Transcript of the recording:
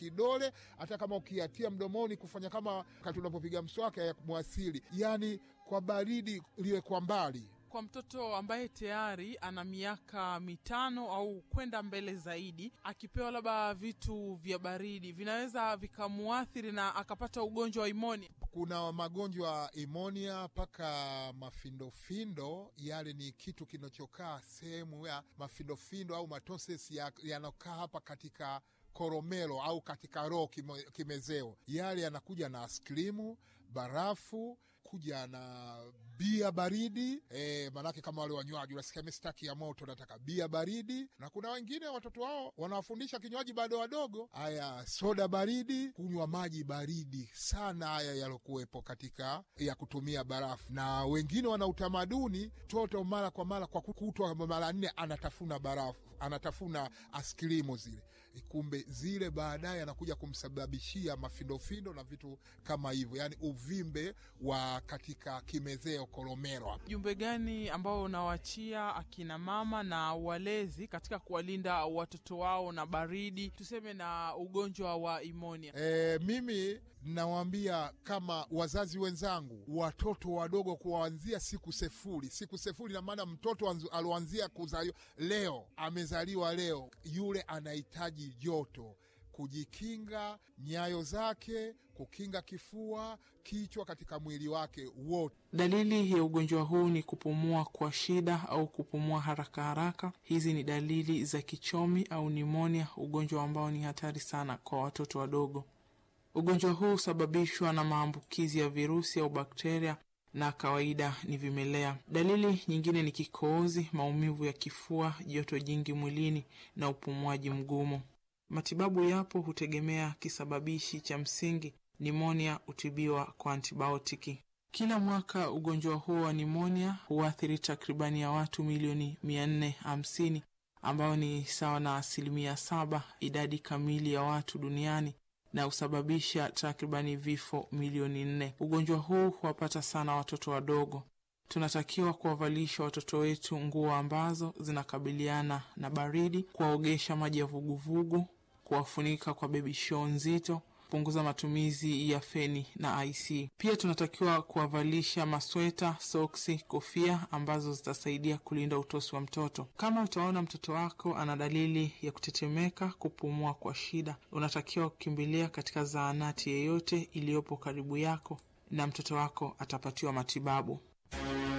kidole, hata kama ukiatia mdomoni kufanya kama wakati unapopiga mswaki ya mwasili, yani kwa baridi liwe kwa mbali. Kwa mtoto ambaye tayari ana miaka mitano au kwenda mbele zaidi, akipewa labda vitu vya baridi vinaweza vikamuathiri na akapata ugonjwa wa imonia. Kuna magonjwa imonia mpaka mafindofindo, yale ni kitu kinachokaa sehemu ya mafindofindo au matoses yanakaa ya hapa katika koromelo au katika roho kime, kimezeo, yale yanakuja na askrimu, barafu, kuja na bia baridi e, manake kama wale wanywaji unasikia mi sitaki ya moto, nataka bia baridi. Na kuna wengine watoto wao wanawafundisha kinywaji bado wadogo, haya soda baridi, kunywa maji baridi sana, haya yalokuwepo katika ya kutumia barafu. Na wengine wana utamaduni toto mara kwa mara kwa kutwa mara nne anatafuna barafu, anatafuna askrimu zile, kumbe zile baadaye anakuja kumsababishia mafindofindo na vitu kama hivyo, yani uvimbe wa katika kimezeo koromero. Jumbe gani ambao unawachia akina mama na walezi katika kuwalinda watoto wao na baridi, tuseme na ugonjwa wa imonia? E, mimi nawaambia kama wazazi wenzangu, watoto wadogo kuwaanzia siku sefuri. Siku sefuri na maana mtoto aloanzia kuzaliwa leo, amezaliwa leo, yule anahitaji joto kujikinga nyayo zake, kukinga kifua, kichwa katika mwili wake wote. Dalili ya ugonjwa huu ni kupumua kwa shida au kupumua haraka haraka. Hizi ni dalili za kichomi au nimonia, ugonjwa ambao ni hatari sana kwa watoto wadogo. Ugonjwa huu husababishwa na maambukizi ya virusi au bakteria na kawaida ni vimelea. Dalili nyingine ni kikohozi, maumivu ya kifua, joto jingi mwilini na upumuaji mgumu. Matibabu yapo, hutegemea kisababishi cha msingi. Nimonia hutibiwa kwa antibiotiki. Kila mwaka ugonjwa huo wa nimonia huathiri takribani ya watu milioni mia nne hamsini ambao ni sawa na asilimia saba idadi kamili ya watu duniani na husababisha takribani vifo milioni nne. Ugonjwa huu huwapata sana watoto wadogo. Tunatakiwa kuwavalisha watoto wetu nguo ambazo zinakabiliana na baridi, kuwaogesha maji ya vuguvugu, kuwafunika kwa bebi show nzito, kupunguza matumizi ya feni na IC. Pia tunatakiwa kuwavalisha masweta, soksi, kofia ambazo zitasaidia kulinda utosi wa mtoto. Kama utaona mtoto wako ana dalili ya kutetemeka, kupumua kwa shida, unatakiwa kukimbilia katika zahanati yeyote iliyopo karibu yako na mtoto wako atapatiwa matibabu.